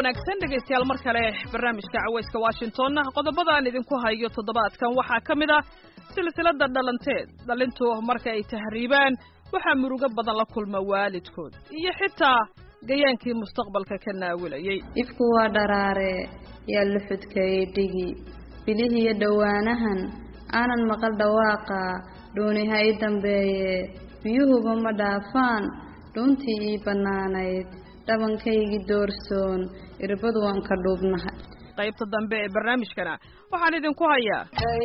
wanaagsan dhegaystayaal mar kale barnaamijka cawayska washington qodobadaan idinku hayo toddobaadkan waxaa ka mid ah silsilada dhalanteed dhalintu marka ay tahriibaan waxaa murugo badan la kulma waalidkood iyo xitaa gayaankii mustaqbalka ka naawilayay ifku waa dharaare yaa la xudkeeyey dhigi bilihiiyo dhowaanahan aanan maqal dhawaaqa dhuuniha ii dambeeye biyuhuba ma dhaafaan dhuuntii ii bannaanayd dhabankaygii doorsoon irbadu waan ka dhuubnahay qaybta dambe ee barnaamijkana waxaan idinku hayaa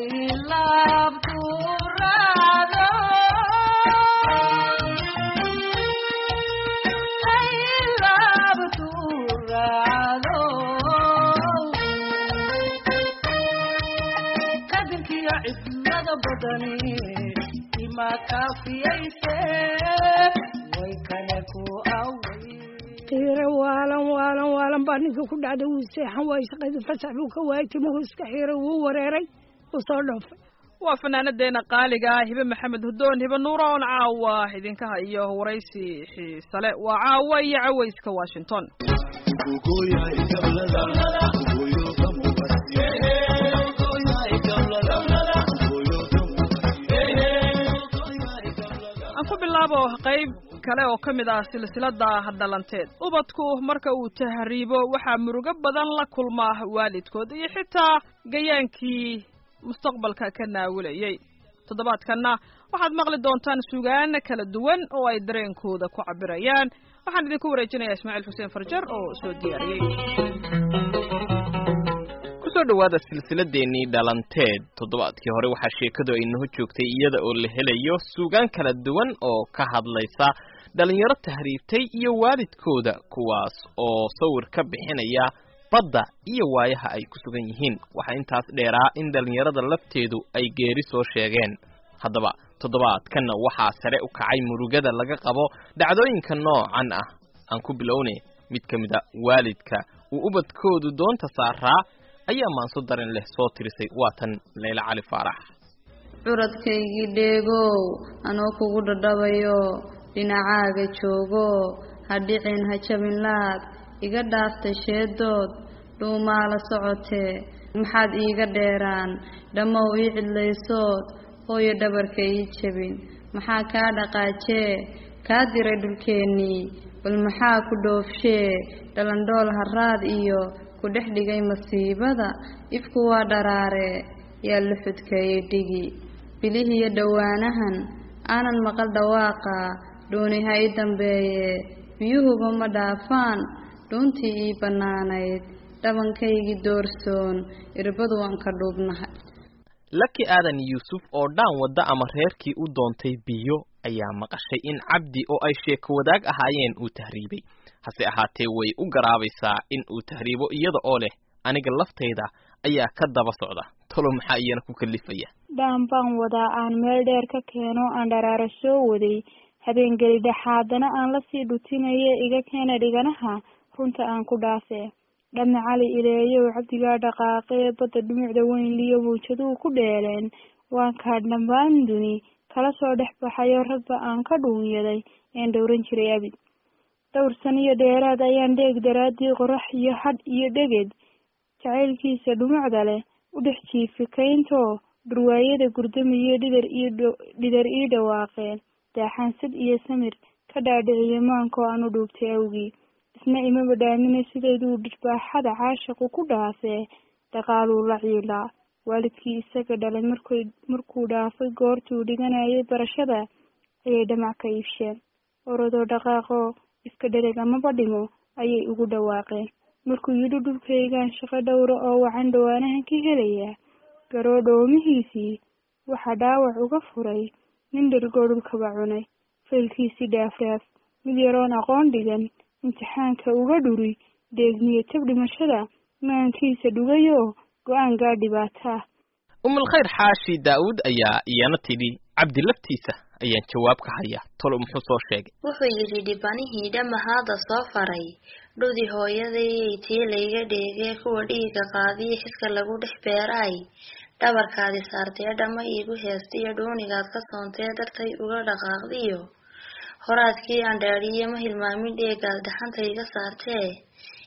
qiiro waalan waalan waalan baa ninka ku dhacday wuu seexan waay shaqadii fasax buu ka waayay timuhu iska xiiray wuu wareeray wuu soo dhoofay waa fanaanadeena qaaliga ah hibe maxamed hudoon hibe nuura oon caawa idinka hayo waraysi xiisale waa caawa iyo cawayska washington aan ku bilaabo qayb kale oo ka mid ah silsilada dhalanteed ubadku marka uu tahriibo waxaa murugo badan la kulmaa waalidkood iyo xitaa gayaankii mustaqbalka ka naawilayay toddobaadkanna waxaad maqli doontaan sugaan kala duwan oo ay dareenkooda ku cabirayaan waxaan idinku wareejinayaa ismaaciil xuseen farjar oo soo diyaariyey kusoo dhawaada silsiladeennii dhalanteed toddobaadkii hore waxaa sheekadu ay naho joogtay iyada oo la helayo suugaan kala duwan oo ka hadlaysa dhalinyaro tahriibtay iyo waalidkooda kuwaas oo sawir ka bixinaya badda iyo waayaha ay ku sugan yihiin waxaa intaas dheeraa in dhalinyarada lafteedu ay geeri soo sheegeen haddaba toddobaadkanna waxaa sare u kacay murugada laga qabo dhacdooyinka noocan ah aan ku bilowne mid ka mid a waalidka uu ubadkoodu doonta saaraa ayaa maanso daran leh soo tirisay waatan leyla cali faarax curadkaygii dheegow anoo kugu dhadhabayo dhinacaaga joogo ha dhicin ha jabin laad iga dhaaftay sheedood dhuumaa la socotee maxaad iiga dheeraan dhammow ii cidlaysood hooyo dhabarka ii jabin maxaa kaa dhaqaajee kaa diray dhulkeennii bal maxaa ku dhoofshee dhalandhool haraad iyo ku dhex dhigay masiibada ifku waa dharaare yaa la xudkeeyey dhigi bilihiiyo dhowaanahan aanan maqal dhawaaqa dhuuniha ii dambeeye biyuhuba ma dhaafaan dhuuntii ii bannaanayd dhabankaygii doorsoon irbadu waan ka dhuubnahay laki aadan yuusuf oo dhaan wadda ama reerkii u doontay biyo ayaa maqashay in cabdi oo ay sheeko wadaag ahaayeen uu tahriibay hase ahaatee way u garaabaysaa in uu tahriibo iyada oo leh aniga laftayda ayaa ka daba socda talo maxaa iyana ku kalifaya dhaan baan wadaa aan meel dheer ka keeno aan dharaaro soo waday habeengeli dhexaadana aan lasii dhutinaye iga keena dhiganaha runta aan ku dhaafee dhame cali ileeyow cabdigaa dhaqaaqee badda dhumucda weyn liyo mawjaduhu ku dheeleen waan kaa dhammaan duni kala soo dhex baxayo ragba aan ka dhuunyaday een dhowran jiray abid dhowr san iyo dheeraad ayaan dheeg daraaddii qorax iyo hadh iyo dheged jacaylkiisa dhumucda leh u dhex jiifikayntoo dhurwaayada gurdamiyo dhidar iyo dhidar ii dhawaaqeen daaxaansad iyo samir ka dhaadhiciyo maankoo aan u dhuubtay awgii isna imaba dhaamina sideeduu dhirbaaxada caashaqu ku dhaafee dhaqaaluu la ciilaa waalidkii isaga dhalay markay markuu dhaafay goortuu dhiganayay barashada ayay dhamac ka iibsheen orodoo dhaqaaqoo iska dhereg amaba dhimo ayay ugu dhawaaqeen markuu yidhi dhulkaygaan shaqo dhowra oo wacan dhawaanahan ka helayaa garoo dhoomihiisii waxaa dhaawac uga furay nin dhergoo dhulkaba cunay faylkiisii dhaafdhaaf mid yaroon aqoon dhigan imtixaanka uga dhuri deegniyo tab dhimashada maankiisa dhugayoo go-aan gaa dhibaato ah umulkhayr xaashi daa'uud ayaa iyana tidhi cabdi laftiisa ayaan jawaab ka hayaa tolo muxuu soo sheegay wuxuu yidhi dhibanihii dhamahaada soo faray dhudi hooyadayay tii layga dheegee kuwa dhiiga qaadiyo xidka lagu dhex beeraay dhabarkaadi saartee dhamma iigu heestiyo dhuunigaad ka soontee dartay uga dhaqaaqdiyo horaadkii aan dhaadhiye ma hilmaamin dheegaad dhaxanta iga saartee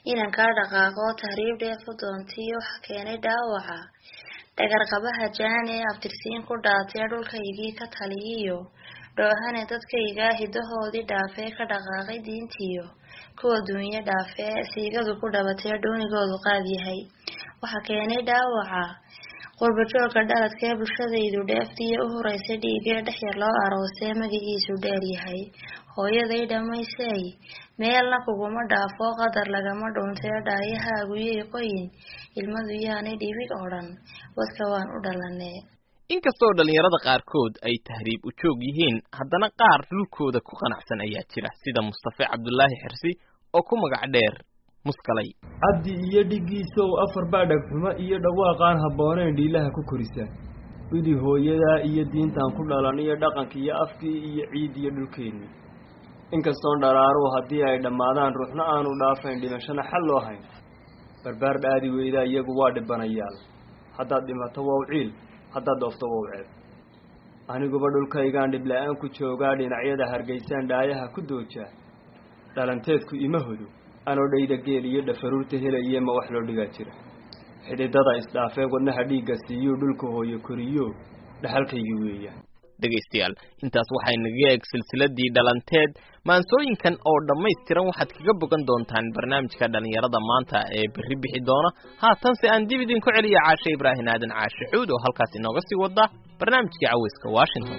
inankaa dhaqaaqo tahriib dheef u doontiyo waxa keenay dhaawaca dhagarqabaha jaan ee abtirsiin ku dhaatee dhulkaygii ka taliyiyo dhoohane dadkaygaa hidahoodii dhaafee ka dhaqaaqay diintiyo kuwa duunyo dhaafee siigadu ku dhabatee dhuunigoodu qaad yahay waxa keenay dhaawaca qurbajoogka dhaladkee bulshadaydu dheeftiiyo u horeysay dhiigee dhexyar loo aroosee magaciisu dheer yahay hooyaday dhammaysay meelna kuguma dhaafo qadar lagama dhuuntee dhaayahaaguyoy qoyin ilmadu yaanay dhibig oo dhan wadka waan u dhalanee inkastoo dhallinyarada qaarkood ay tahriib u joog yihiin haddana qaar dhulkooda ku qanacsan ayaa jira sida mustafe cabdulaahi xirsi oo ku magac dheer muskalay cabdi iyo dhiggiisow afar baa dhagxumo iyo dhawaaqaan habboonayn dhiilaha ku korisa idi hooyadaa iyo diintaan ku dhalan iyo dhaqanka iyo afkii iyo ciid iyo dhulkeenni inkastoon dharaaruhu haddii ay dhammaadaan ruuxna aanu dhaafayn dhimashana xal loo hayn barbaar dhaadi weydaa iyagu waa dhibanayaal haddaad dhimato wow ciil haddaad dhoofto wow ceeb aniguba dhulkaygaan dhibla-aan ku joogaa dhinacyada hargeysaan dhaayaha ku doojaa dhalanteedku ima hodo anoo dhayda geel iyo dhafaruurta helaye ma wax loo dhigaa jira xididada isdhaafee wadnaha dhiigga siiyuu dhulka hooyo koriyo dhaxalkaygii weeyaan dhegaystayaal intaas waxay naga eeg silsiladii dhalanteed maansooyinkan oo dhammaystiran waxaad kaga bogan doontaan barnaamijka dhallinyarada maanta ee berri bixi doona haatanse aan dib idinku celiya caashe ibraahim aadan caashe xuud oo halkaas inooga sii wada barnaamijkii caweyska washington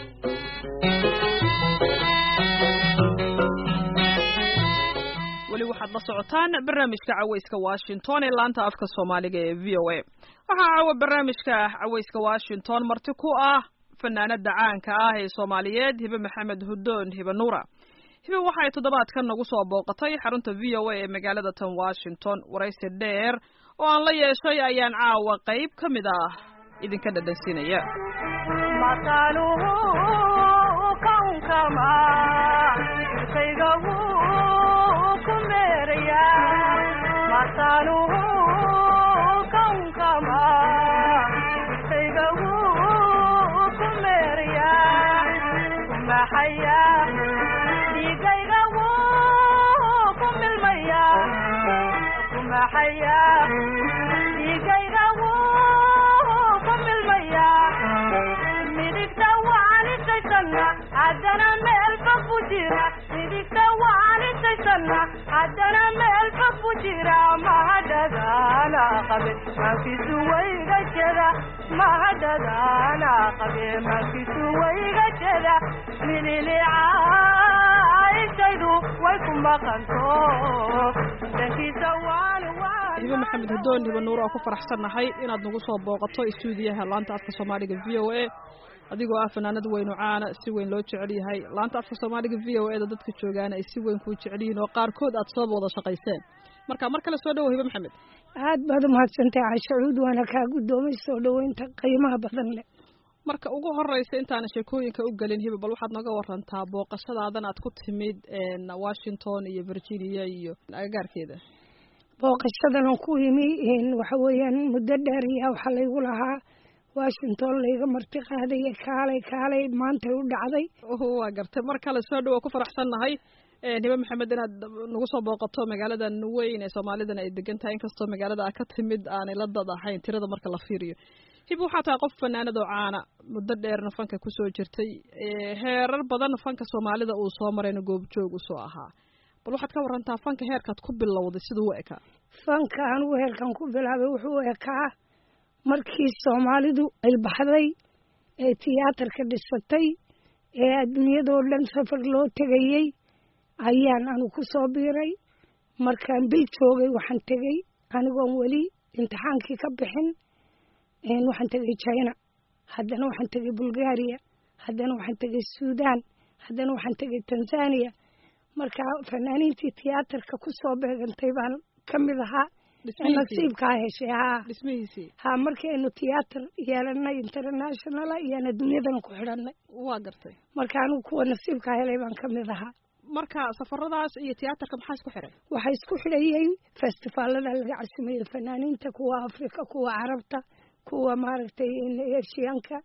weli waxaad la socotaan barnaamijka caweyska washington ee laanta afka soomaaliga ee v o a waxaa caawa barnaamijka caweyska washington marti ku ah fanaanada caanka ah ee soomaaliyeed hibe maxamed hudoon hibe nuura hibe waxa ay toddobaadkan nagu soo booqatay xarunta v o a ee magaalada tan washington waraysi dheer oo aan la yeeshay ayaan caawa qayb ka mid ah idinka dhadhansiinaya haddana meel fog ku jira mahadhadaana qabe maankiisu wayga jeda mahadhadaana qabe maankiisu wayga jeda mililicaayshaydu way ku maqanto dankiisa waan hibe maxamed hudoon hibe nuur oo ku faraxsannahay inaad nagu soo booqato istuudiyaha laanta afka soomaaliga v o a adigoo ah fanaanad weynu caana si weyn loo jecel yahay laanta afka soomaaliga v o eda dadka joogaana ay si weyn kuu jecel yihiin oo qaarkood aad soo wada shaqayseen marka mar kale soo dhawo hibe maxamed aad baad umahadsantahay casho cuud waana kaa guddoomay soo dhoweynta qiimaha badan leh marka ugu horeysa intaana sheekooyinka u gelin hibe bal waxaad nooga warantaa booqashadaadan aad ku timid washington iyo virginia iyo agagaarkeeda booqashadan aan ku yimi waxa weeyaan muddo dheer ayaa waxaa laygu lahaa washington layga marti qaadaya kaalay kaalay maantay u dhacday waa gartay mar kale soo dhow waa ku faraxsannahay hibe maxamed inaad nagu soo booqato magaaladan weyn ee soomaalidana ay degan tahay inkastoo magaalada a ka timid aanay la dad ahayn tirada marka la fiiriyo hibe waxaa tahay qof fanaanad oo caana muddo dheerna fanka kusoo jirtay heerar badan fanka soomaalida uu soo marayna goobjoog usoo ahaa bal waxaad ka warantaa fanka heerkaad ku bilowday siduu u ekaa fanka anugu heerkan ku bilaabay wuxuu ekaa markii soomaalidu ay baxday ee tiyaatarka dhisatay ee adduunyadoo dhan safar loo tegayey ayaan anu ku soo biiray markaan bil joogay waxaan tegey anigoon weli imtixaankii ka bixin waxaan tegay china haddana waxaan tegay bulgaria haddana waxaan tegay suudaan haddana waxaan tegay tanzania marka fanaaniintii tiyaatarka ku soo beegantay baan ka mid ahaa nasiibkaa heshay haa dhismihiisii haa markii aynu tiyaatar yeelanay internationala iyaan adduunyadan ku xidhanay waa gartay marka anigu kuwa nasiibkaa helay baan ka mid ahaa marka safaradaas iyo tiyaatarka maxaa isku xiray waxaa isku xidhayey festivaalada laga casimeeyey fanaaniinta kuwa afrika kuwa carabta kuwa maaragtay eshiyaanka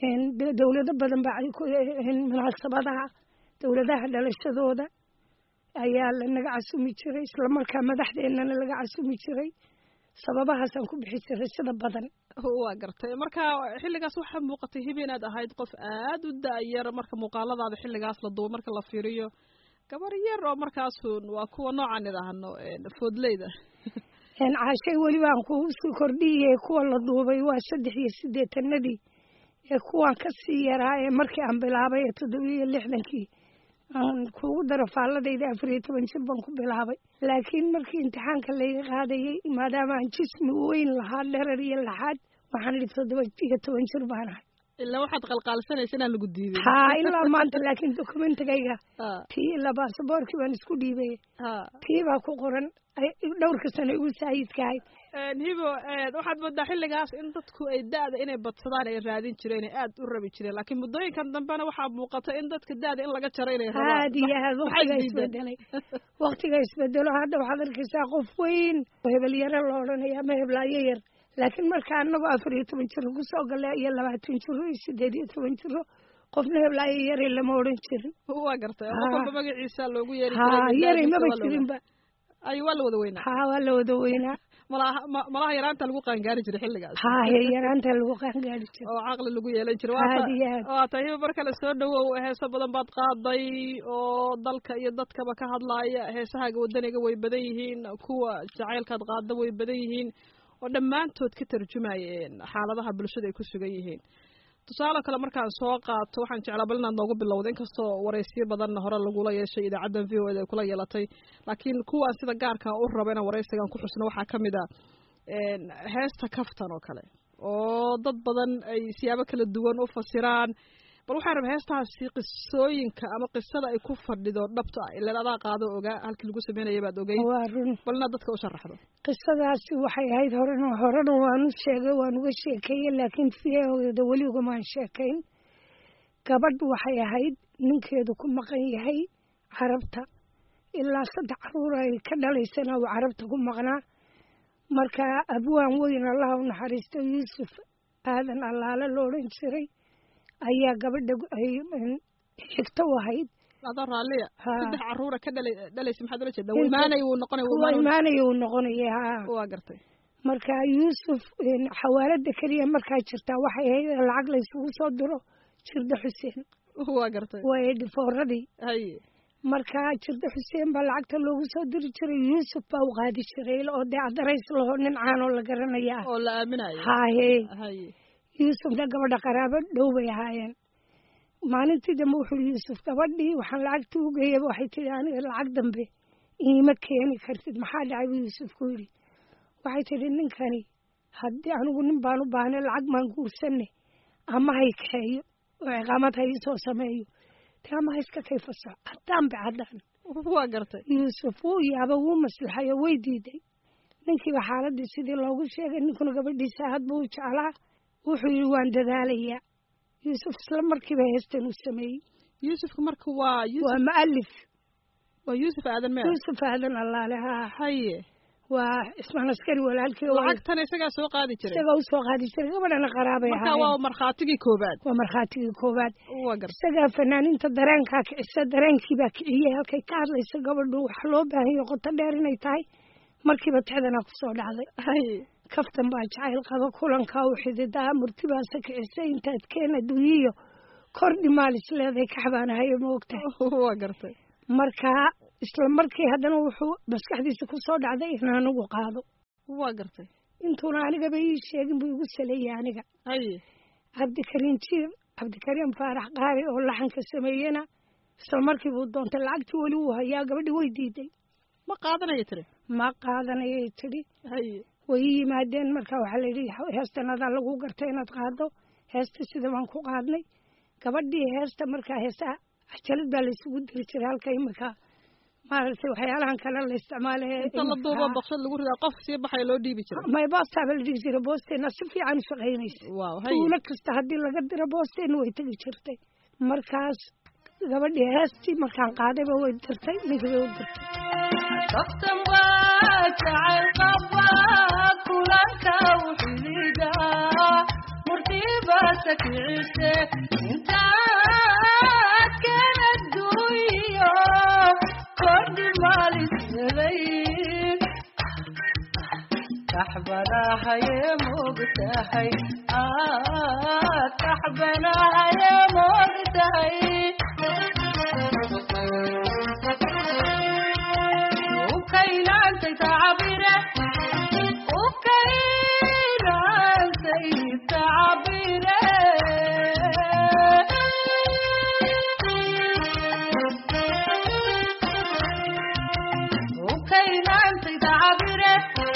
dowlado badan baa munaasabadaha dowladaha dhalashadooda ayaa lanaga casumi jiray islamarkaa madaxdeennana laga casumi jiray sababahaasaan ku bixi jiray sida badan waa gartay marka xilligaas waxaa muuqatay hibi inaad ahayd qof aad u da-yar marka muuqaaladaada xilligaas la duubay marka la fiiriyo gabar yar oo markaasun waa kuwa noocan idhaahno foodleyda caashay weliba aan kugu sii kordhiyey kuwa la duubay waa saddex iyo siddeetanadii ee kuwaan ka sii yaraa ee markii aan bilaabay ee toddobiya iyo lixdankii aan kugu daro faalladayda afar iyo toban jir baan ku bilaabay laakiin markii imtixaanka layga qaadayey maadaama aan jismi weyn lahaa dherer iyo laxaad waxaan idhi toddoba iyo toban jir baan ahay ilaa waxaad qalqaalisanaysa inaan lagu diiday haa ilaa maanta laakiin dokumentigayga tii ilaa baasaboorkii baan isku dhiibay tii baa ku qoran dhowrka sano igu saayidkahay hibo waxaad moodaa xilligaas in dadku ay da-da inay badsadaan ay raadin jireen ay aad u rabi jireen laakiin muddooyinkan dambena waxaa muuqata in dadka da-da in laga jaro inay rabaan aad iyo aad waktiga isbedelay waktiga isbedelo hadda waxaad arkaysaa qof weyn hebel yare la odhanaya ama heblaayo yar laakiin marka anagoo afar iyo toban jiro kusoo gala iyo labaatan jiro iyo sideed iyo toban jiro qofna heblaayo yare lama odhan jirin waa gartay qof walba magaciisa loogu yeeri ha yaray maba jirinba ay waa la wada weynaa ha waa la wada weynaa malaha malaha yaraanta lagu qaangaari jiray xilligaas ha he yaraanta lagu qaangaari jiray oo caqli lagu yeelan jiray aad iyo aad waa tahay hiba mar kale soo dhawow heeso badan baad qaaday oo dalka iyo dadkaba ka hadlaaya heesahaaga wadaniga way badan yihiin kuwa jacaylkaad qaada way badan yihiin oo dhammaantood ka tarjumayeen xaaladaha bulshada ay ku sugan yihiin tusaale kale markaan soo qaato waxaan jeclaa bal inaad noogu bilowda inkastoo waraysiyo badanna hore lagula yeeshay idaacaddan v o eda ay kula yeelatay laakiin kuwaan sida gaarkaa u raba inaan waraysigan ku xusno waxaa ka mid a heesta kaftan oo kale oo dad badan ay siyaabo kala duwan u fasiraan bal waxaan raba heestaasi qisooyinka ama qisada ay ku fadhido dhabta ah ilaan adaa qaado ogaa halkii lagu sameynaya baad ogey waa run bal inaad dadka u sharaxdo qisadaasi waxay ahayd horena horena waan u sheegay waan uga sheekeeyey laakiin fiyahoda weli ugamaan sheekayn gabadh waxay ahayd ninkeedu ku maqan yahay carabta ilaa saddex caruur ay ka dhalaysana uu carabta ku maqnaa marka abwaan weyn allaha u naxariisto yuusuf aadan allaale lo odhan jiray ayaa gabadha ay xigto u ahayd adoo raalliya Ha. saddex caruura ka dhalay dhalaysa maxaad ula jeedaa imaanay wuu noqonay wuu waa imaanay imaanaya uu noqonaya haa waa gartay marka yuusuf xawaalada keliya markaa jirtaa waxay ahayd in lacag la isugu soo diro jirda xuseen waa gartay waa edhifooradii haye marka jirda xuseen baa lacagta loogu soo diri jiray yuusuf baa u qaadi jiray oo dee adarays laho nin caanoo la garanaya ah oo la aaminayo haahee haye yuusufna gabadha qaraabo dhow bay ahaayeen maalintii dambe wuxuu yuusuf gabadhii waxaan lacagtii u geeyaba waxay tihi aniga lacag dambe iima keeni kartid maxaa dhacay buu yuusuf ku yidhi waxay tidhi ninkani haddii anigu nin baan u baahnay lacag maan guursanne ama hay kaxeeyo oo ciqaamad ha iisoo sameeyo te ama ha iska kayfaso haddaan be haddaan waa gartay yuusuf wuu yaaba wuu maslaxayo way diiday ninkiiba xaaladii sidii loogu sheegay ninkuna gabadhiisa aad buu u jeclaa wuxuu yidhi waan dadaalayaa yuusuf isla markiiba heestan uu sameeyey yuusufka marka waa yuusuf waa mu'alif waa yuusuf aadan meer yuusuf aadan allaale haa haye waa cismaan askari walaalkii oo lacagtan isagaa soo qaadi jiray isaga u soo qaadi jiray gabadhana qaraabay marka waa ahaayeen markhaatigii koobaad waa markhaatigii koowaad waa gartay isagaa fanaaniinta dareenkaa kicisa dareenkiibaa kiciyey halkay ka hadlaysa gabadhu waxa loo baahan yahay qoto dheer inay tahay markiiba tixdanaa kusoo dhacday haye kaftan baa jacayl qaba kulankaa u xididaa murtibaasa kicisay intaad keen adduunyiyo kordhi maalis leedahay kaxbaanahayo ma ogtahay waa gartay marka isla markii haddana wuxuu maskaxdiisa kusoo dhacday in anigu qaado waa gartay intuuna anigaba ii sheegin buu igu saleeyey aniga haye cabdikariim jiir cabdikariim faarax qaari oo laxanka sameeyena isla markii buu doontay lacagtii weli wuu hayaa gabadhi way diiday ma qaadanayo tiri ma qaadanayay tidhi haye way ii yimaadeen marka waxaa la yidhi heestan adaa lagu gartay inaad qaado heesta sida baan ku qaadnay gabadhii heesta markaa heesaa cajalad baa laysugu diri jiray halka imika maaragtay waxyaalahan kale la isticmaalaya inta la duubo baqshad lagu ridaa qof sii baxaya loo dhiibi jiray may boostaaba la dhigi jiray boosteena si fiican u shaqaynaysa waaw haye tuulo kasta haddii laga diro boosteena way tegi jirtay markaas gabadhii heestii markaan qaadayba way dirtay ninkii bay u dirtay kaftan waa jacayl qaba kulanka u xidida murtibaasa kicise intaad keen adduunyo kordhi taxbanahaye moogtahay ah taxbanahaye moogtahay ukaynaantay tacabire ukaynaantay tacabire ukaynaantay tacabire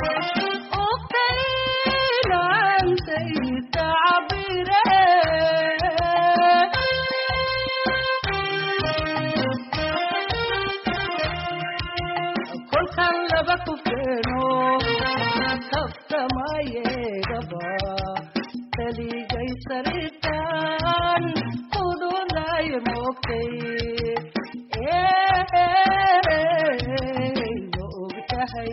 ukaynaantay tacabire kolkan laba ku keeno kaftamayeegaba kaligay sariirtan kududay moogtay ma ogtahay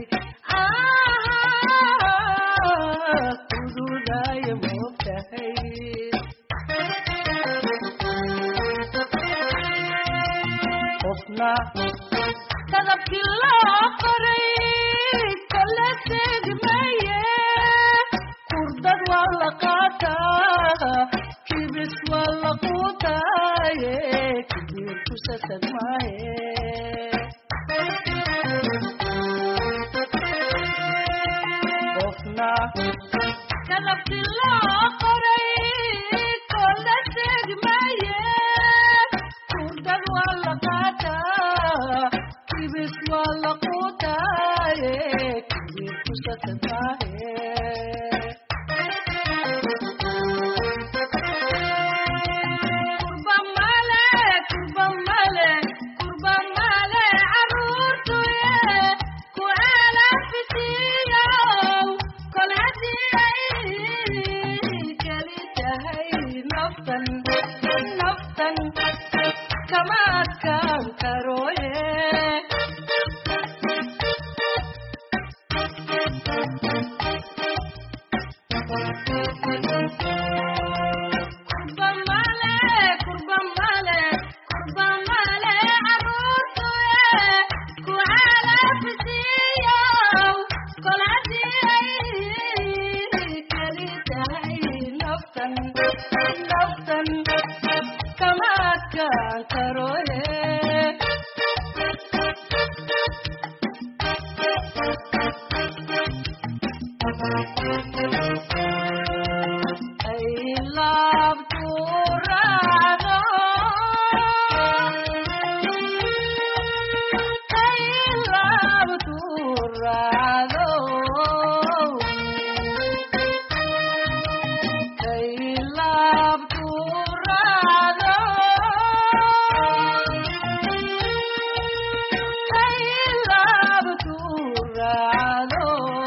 kududay moogtahay qofna kadabkii loo qoray kala tegmaye kurdad waa la qaataa kibis waa la quutaaye kibir kusasad maaye qofna kadabkii loo qoray kala tegmaye kurdad waa la qaataa kibis waa la quutaaye kibir kusasad maaye kurba male kurba male kurba male caruurtuye ku alafisiyow kol haddii ay keli tahay naftan naftan kama adkaan karoye kurba male kurba male kurba male caruurtuye ku calafisiyow kol haddii ay keli tahay naftan naftan kama adkaan karoye I love to ride I love to ride I love to ride I love to ride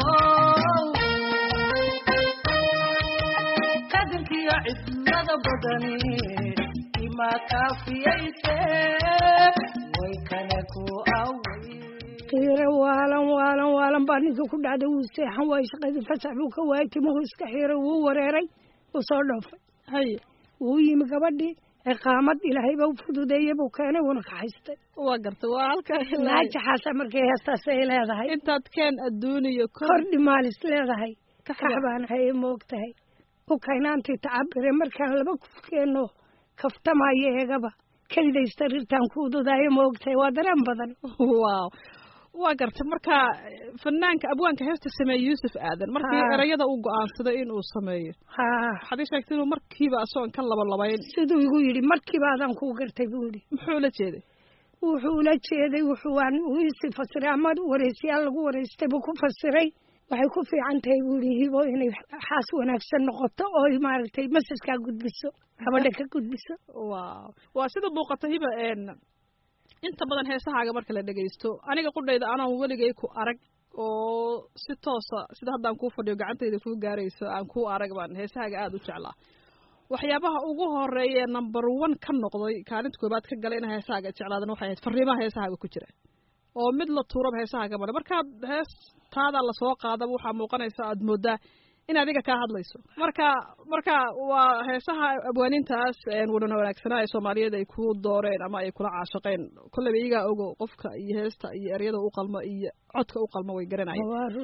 kadankiyo cidlada badani ima kaafiyayse way kale ku away qiiro waalan waalan waalan baa ninka ku dhacday wuu seexan waay shaqadii fasax buu ka waayay timuhu iska xiiray wuu wareeray wuu soo dhoofay haye wuu yimi gabadhii ciqaamad ilaahayba u fududeeyey buu keenay wuuna ka haystay waa gartay waa halkaa ilaa naajaxaasa markay heestaas ay leedahay intaad keen adduuniyo kor kordhi maalis leedahay Kaxda. kaxbaan haye moogtahay ukaynaantii tacabire markaan laba kufkeenno kaftamayo eegaba keliday sariirtaan ku ududaayo moogtahay waa dareen badan waaw waa gartay marka fanaanka abwaanka heesta sameeye yuusuf aadan markii Haa. erayada uu go-aansaday inuu sameeyo haa waxaad ii sheegtay inuu markiiba asagoon ka labalabayn siduu igu yidhi markiiba adaan kuu gartay buu yidhi muxuu la jeeday wuxuu ula jeeday wuxuu waan uu isi fasiray ama wareysiyaal lagu wareystay buu ku fasiray waxay ku fiican tahay buu yidhi hibo inay xaas wanaagsan noqoto oo maaragtay masajkaa gudbiso gabadha ka gudbiso waaw waa sida muuqata hiba een inta badan heesahaaga marka la dhegaysto aniga qudhayda anaan weligay ku arag oo si toosa sida haddaan kuu fadhiyo gacantayda kuu gaarayso aan kuu arag baan heesahaaga aada u jeclaa waxyaabaha ugu horeeya ee number one ka noqday kaalinta koobaad ka galay ina heesahaaga jeclaadan waxay ahayd fariimaha heesahaaga ku jira oo mid la tuuraba heesahaaga male markaad heestaada lasoo qaadaba waxaa muuqanaysa aada moodaa in adiga kaa hadlayso marka marka waa heesaha abwaanintaas wadhana wanaagsanaa ee soomaaliyeed ay ku dooreen ama ay kula caashaqeen kolleyba iyagaa ogo qofka iyo heesta iyo eryada u qalmo iyo codka u qalmo way garanayeen waa run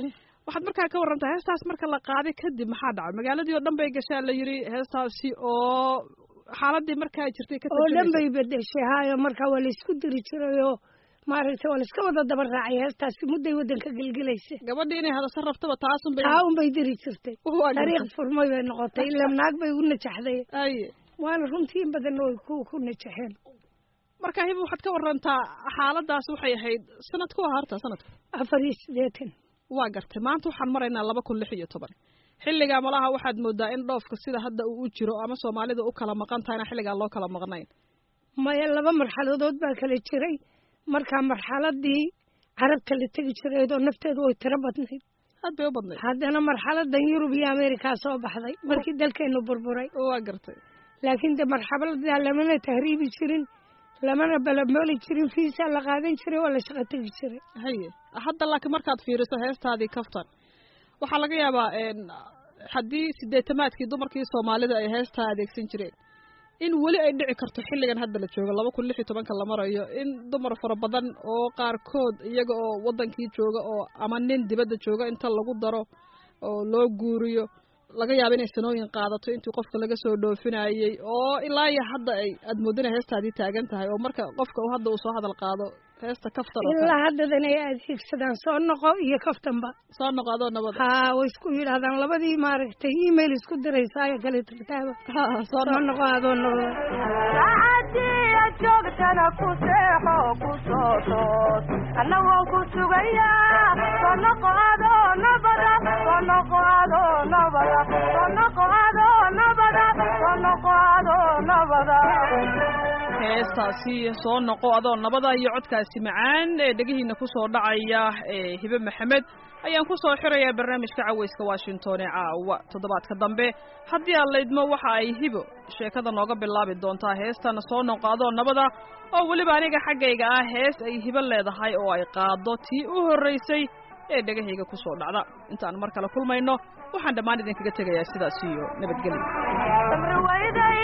waxaad markaa ka warantaa heestaas marka la qaaday kadib maxaa dhacay magaaladii oo dhan bay gashaa la yidhi heestaasi oo xaaladii markaa jirtay ka oo dhan tarjumaysa. bay bedeshay haayo marka waa laisku diri jiray oo maaragtay waa laiska wada daba raacay heestaasi mudday waddanka gelgelaysa gabadhii inay hadasa rabtaba taasun bay taa un bay diri jirtay Waa gartay. dariiq furmay bay noqotay ila naag bay u najaxday aye waana runtii in badan oo ku ku najaxeen marka hiba waxaad ka warantaa xaaladaas waxay ahayd sanad ku ahaarta sanadku afar iyo siddeetan waa gartay maanta waxaan maraynaa laba kun lix iyo toban xilligaa malaha waxaad moodaa in dhoofka sida hadda uu u jiro ama soomaalida u kala maqan tahayna xilligaa loo kala maqnayn maya laba marxaladood baa kala jiray markaa marxaladii carabta la tegi jireed oo nafteedu way tiro badnayd aad bay u badnayd haddana marxaladan yurub iyo ameerikaa soo baxday markii dalkeenu burburay waa gartay laakiin de marxabaladaa lamana tahriibi jirin lamana balamooli jirin fiisa la qaadan jiray waa la shaqo tegi jiray haye hadda laakiin markaad fiiriso heestaadii kaftan waxaa laga yaabaa een, haddii sideetamaadkii dumarkii soomaalida ay heestaa adeegsan jireen in weli ay dhici karto xilligan hadda la joogo laba kun lix iyo tobanka la marayo in dumar fara badan oo qaarkood iyaga oo wadankii jooga oo ama nin dibadda jooga inta lagu daro oo loo guuriyo laga yaabo inay sanooyin qaadato intii qofka laga soo dhoofinayey oo ilaa iyo hadda ay aad moodina heestaadii taagan tahay oo marka qofka uu hadda uu soo hadal qaado heesta kaftan oo kale. ilaa haddadan ay adeegsadaan soo noqo iyo kaftanba soo noqo adoo nabad haa way isku yidhaahdaan labadii maaragtay email isku diraysaa ee kale tirtaaba soo soo noqo adoo nabada saacadiya joogtana ku seexo ku soo toos anna waan ku sugayaa soo noqo adoo nabada soo noqo adoo nabada soo noqo adoo nabada soo noqo adoo nabada heestaasi soo noqo adoo nabada iyo codkaasi macaan ee dhegihiina kusoo dhacaya ee hibe maxamed ayaan kusoo xirayaa barnaamijka caweyska washington ee caawa toddobaadka dambe haddii aad laydmo waxa ay hibo sheekada nooga bilaabi doontaa heestana soo noqo adoo nabada oo weliba aniga xaggayga ah hees ay hibo leedahay oo ay qaado tii u horraysay ee dhegahayga kusoo dhacda intaan mar kale kulmayno waxaan dhammaan idinkaga tegayaa sidaas iyo nabadgelyo samri weyday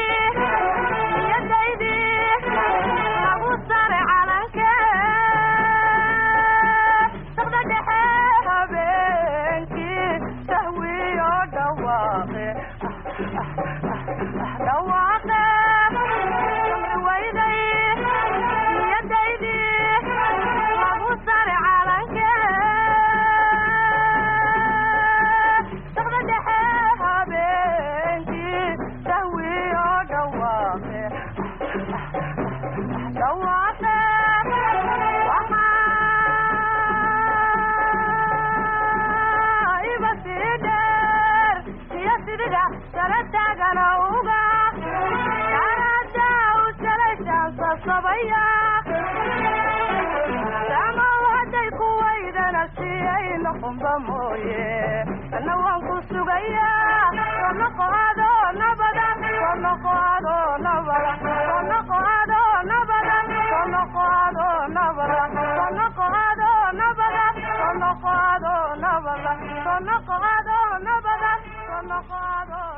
iyadaydii lagu sare calanke saqda dhexe habeenkii sahwiyo dhawaaqe dhawaaqe samri weyday iyadaydii lagu sare calanke saqda dhexe habeenkii sahwiyo dhawaaqe dhawaaqe waxaa iba sii dheer iyo sidida sala taagana uga karada u salaysaansa sabaya damaw hadday ku waydana siyay noqonba mooye ana waan ku sugayaa soo noqo adoo nabada soo noqo adoo nabada soo noqo adoo nabada soo noqo adoo nabada soo noqo adoo nabada soo noqo adoo nabada soo noqo adoo nabada soo noqo adoo